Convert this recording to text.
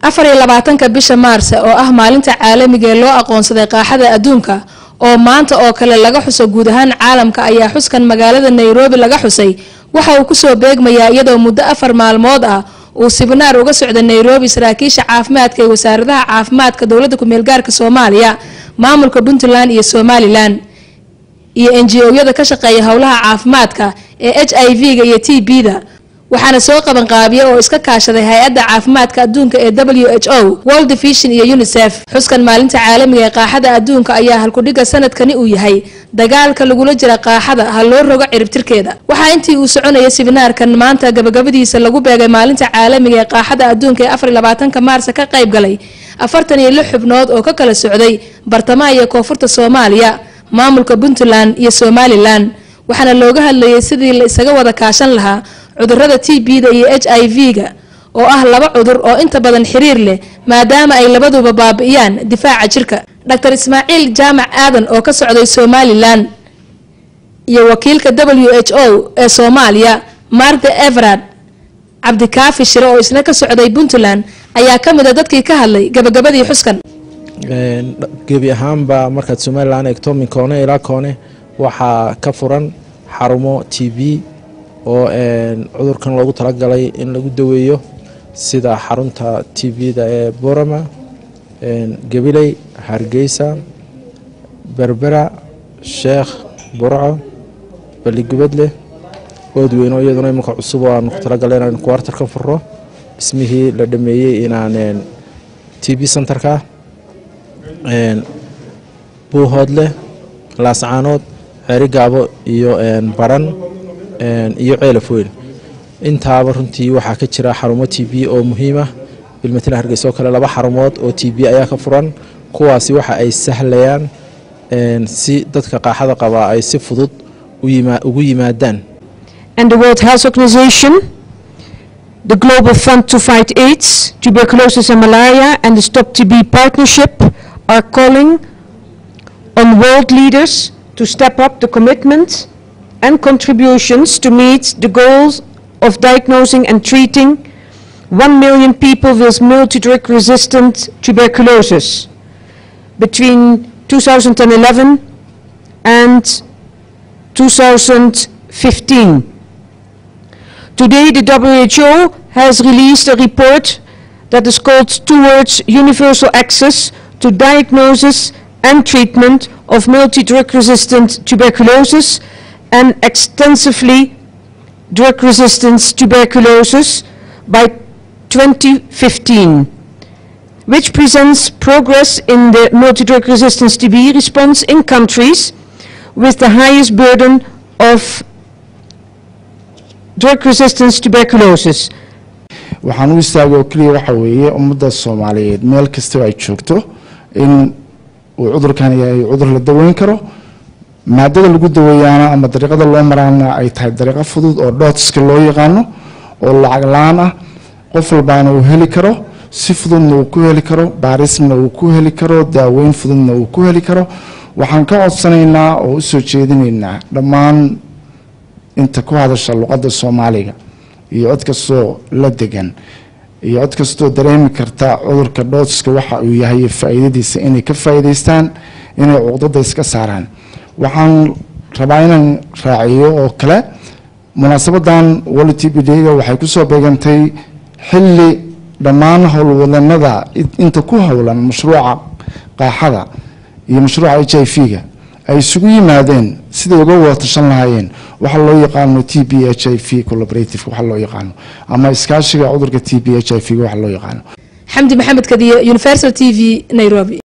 afar iyo labaatanka bisha maarse oo ah maalinta caalamiga ee loo aqoonsaday qaaxada adduunka oo maanta oo kale laga xuso guud ahaan caalamka ayaa xuskan magaalada nairobi laga xusay waxa uu kusoo beegmayaa iyadoo muddo afar maalmood ah uu sibinaar uga socda nairobi saraakiisha caafimaadka ee wasaaradaha caafimaadka dowladda ku-meelgaarka soomaaliya maamulka puntland iyo somalilan iyo n g o-yada ka shaqeeya howlaha caafimaadka ee h i v-ga iyo t b-da waxaana soo qabanqaabiya oo iska kaashaday hay-adda caafimaadka adduunka ee w h o world vision iyo unisef xuskan maalinta caalamiga ee qaaxada adduunka ayaa halkudhiga sanadkani uu yahay dagaalka lagula jira qaaxada ha loo rogo ciribtirkeeda waxaa intii uu soconaya sibinaarkan maanta gabagabadiisa lagu beegay maalinta caalamiga ee qaaxada adduunka ee afar iyo labaatanka maarsa ka qayb galay afartan iyo lix xubnood oo ka kala socday bartamaha iyo koonfurta soomaaliya maamulka puntland iyo somalilan waxaana looga hadlayay sidii la isaga wada kaashan lahaa cudurada t b-da iyo h i v-ga oo ah laba cudur oo inta badan xiriir leh maadaama ay labaduba baabi'iyaan difaaca jirka dr ismaaciil jaamac aadan oo ka socday somalilan iyo wakiilka w h o ee soomaaliya martha everard cabdikaafi shire oo isna ka socday puntland ayaa ka mid a dadkii ka hadlay gabagabadii xuskan gebi ahaanba markaad somalilan eegto min koone ilaa koone waxaa ka furan xarumo t v oo cudurkan loogu talagalay in lagu daweeyo sida xarunta t v-da ee borama gabiley hargeysa berbera sheekh burco baligubadleh oodweyno iyaduna imanka cusub oo aanu ku talagalay inaan kuwartarka furo dhismihii la dhameeyey inaan t v centerka buuhoodleh laascaanood ceeri gaabo iyo baran iyo ceelaf weyn intaaba runtii waxaa ka jira xarumo t v oo muhiimah bilmatala hargeysa oo kale laba xarumood oo t v ayaa ka furan kuwaasi waxa ay sahlayaan si dadka qaaxada qabaa ay si fudud ugu yimaadaan and the World Health Organization, the Global Fund to Fight AIDS, Tuberculosis and Malaria, and the Stop TB Partnership are calling on world leaders to step up the commitment and contributions to meet the goals of diagnosing and treating 1 million people with multi-drug resistant tuberculosis between 2011 and 2015. Today, the WHO has released a report that is called Towards Universal Access to Diagnosis and Treatment of Multi-Drug Resistant Tuberculosis and Extensively Drug Resistant Tuberculosis by 2015, which presents progress in the multi-drug resistance TB response in countries with the highest burden of drug resistance tuberculosis. waxaan u istaagay oo keliya waxa weeye ummadda soomaaliyeed meel kastaba ay joogto in uu cudurkan yahay cudur la daweyn karo maadada lagu daweeyaana ama dariiqada loo maraana ay tahay dariiqo fudud oo dhootska loo yaqaano oo lacag la-aan ah qof walbaana uu heli karo si fududna uu ku heli karo baarisna uu ku heli karo daaweyn fududna uu ku heli karo waxaan ka codsanaynaa oo usoo jeedinaynaa dhammaan inta ku hadasha luqadda soomaaliga iyo cod kastoo la degan iyo cod kastoo dareemi karta cudurka dhootska waxa uu yahay faa'iidadiisa inay ka faa'iidaystaan inay cuqdada iska saaraan waxaan rabaa inaan raaciyo oo kale munaasabadan wali t b d-ga waxay kusoo beegantay xilli dhammaan howlwadanada inta ku howlan mashruuca qaaxada iyo mashruuca h i v-ga ay isugu yimaadeen siday uga wada tashan lahaayeen waxa loo yaqaano t b h i v collaborative waxa loo yaqaano ama iskaashiga cudurka t b h i v waxa loo yaqaano xamdi maxamed kadiye universal t v nairobi